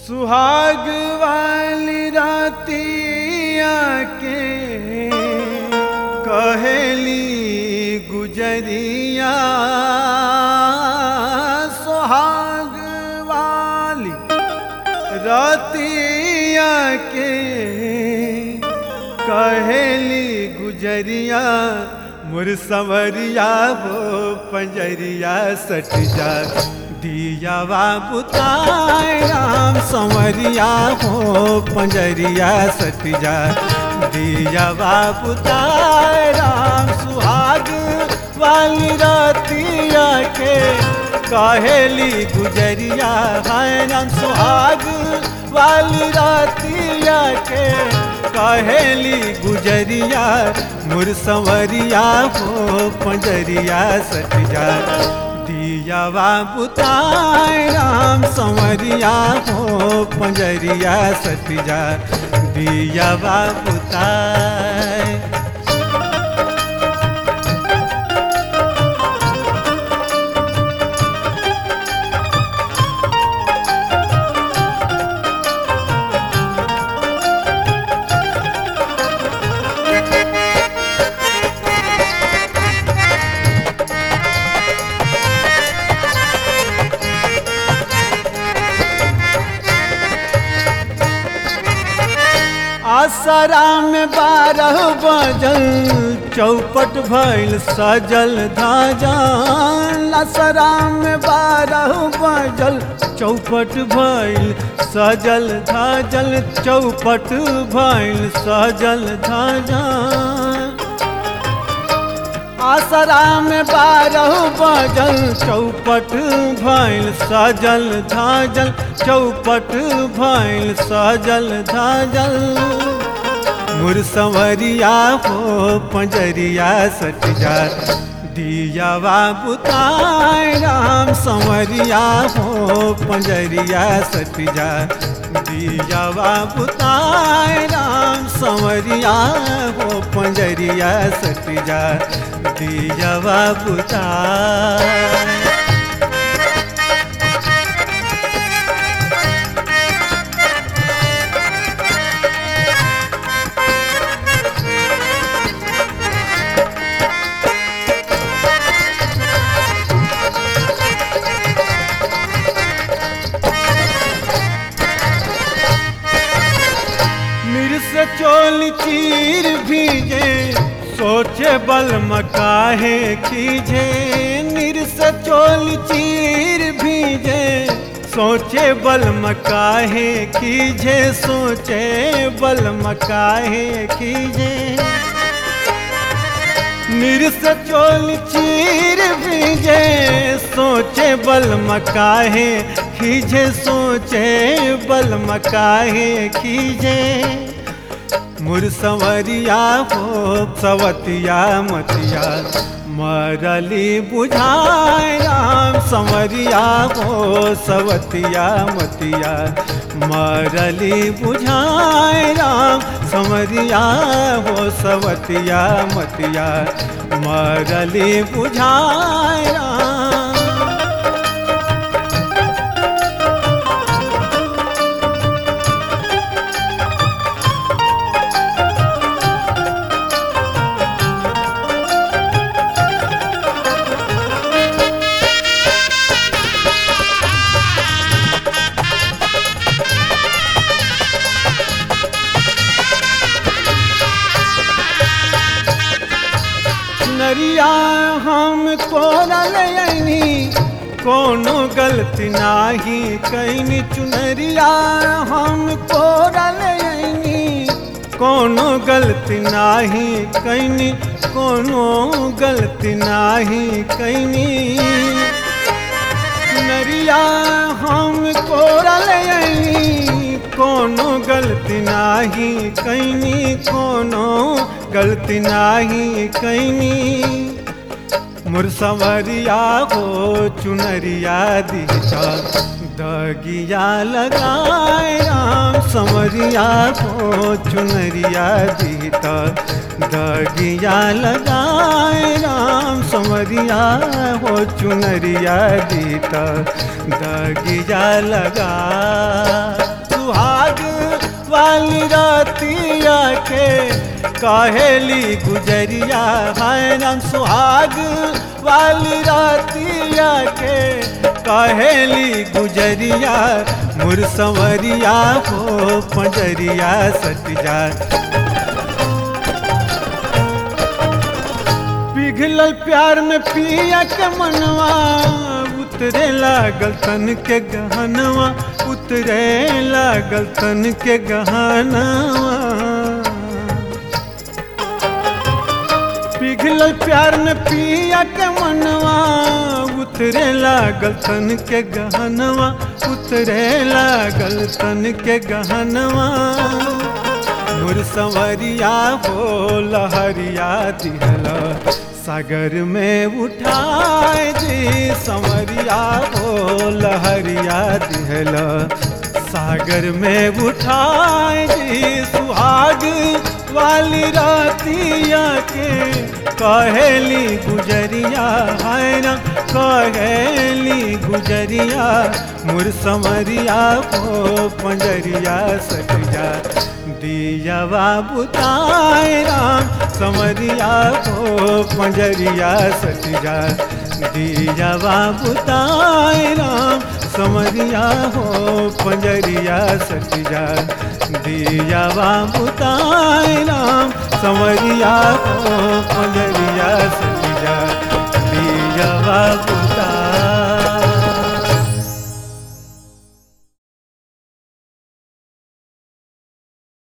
सुहाग वाली रातिया के कहेली गुजरिया सुहाग वाली रातिया के कहेली गुजरिया मुरसवरिया हो पंजरिया सट जा दियावा बुताए राम संवरिया हो पंजरिया सट जा दियावा बुताए राम सुहाग वाली रातिया के कहेली गुजरिया है राम सुहाग वाली रातिया के कहेली गुजरिया मुरसवरिया हो पंजरिया सट जा दियावा बुताए राम संवरिया हो पंजरिया सट जा दियावा बुताए आसरा में बारह बजल चौपट भइल सजल धाजल आसरा में बारह बजल चौपट भइल सजल धाजल चौपट भइल सजल धाजल आसरा में बारह बजल चौपट भइल सजल धाजल चौपट भइल सजल धाजल मुरसवरिया हो पंजरिया सट जा दियावा बुताए राम संवरिया हो पंजरिया सट जा दियावा बुताए राम संवरिया हो पंजरिया सट जा दियावा बुताए मिर्स चोल चीर भीजे सोचे बल मकाहे खीजे निरस चोल चीर भीजे सोचे बल मकाहे खीजे सोचे बल मकाहे खीजे निरस चोल चीर भीजे सोचे बल मकाहे खीजे सोचे बल मकाहे खीजे मुरसवरिया हो सवतिया मतिया मरली बुझाए राम संवरिया हो सवतिया मतिया मरली बुझाए राम संवरिया हो सवतिया मतिया मरली बुझाए राम नरिया हम कोरल यनी कोनो गलती नाही कैनी चुनरिया हम कोरल यनी कोनो गलती नाही कैनी कोनो गलती नाही कैनी नरिया हम कोरल यनी कोनो गलती नाही कैनी कोनो गलती नाही कैनी मुरसवरिया हो चुनरिया दिशा दगिया लगाए राम समरिया हो चुनरिया दीता दगिया लगाए राम समरिया हो चुनरिया दीता दगिया लगा सुहाग वाली रातिया के कहेली गुजरिया है राम सुहाग वाली रातिया के कहेली गुजरिया मुर संवरिया हो पंजरिया सट जा पिघलल प्यार में पिया के मनवा उतरे लागल तन के गहनवा उतरे लागल तन के गहनवा पिघलल प्यार में पिया के मनवा उतरे लागल तन के गहनवा उतरे लागल तन के गहनवा मुर संवरिया हो लहरिया दिहला सागर में उठाए जी संवरिया हो लहरिया दिहला सागर में उठाए जी सुहाग वाली रातिया के कहेली गुजरिया है ना कहेली गुजरिया मुर समरिया को पंजरिया सट जा दियावा बुताए राम समरिया को पंजरिया सट जा दियावा बुताए राम समरिया हो पंजरिया सट जा दियावा बुताए राम समरिया हो पंजरिया सट जा दियावा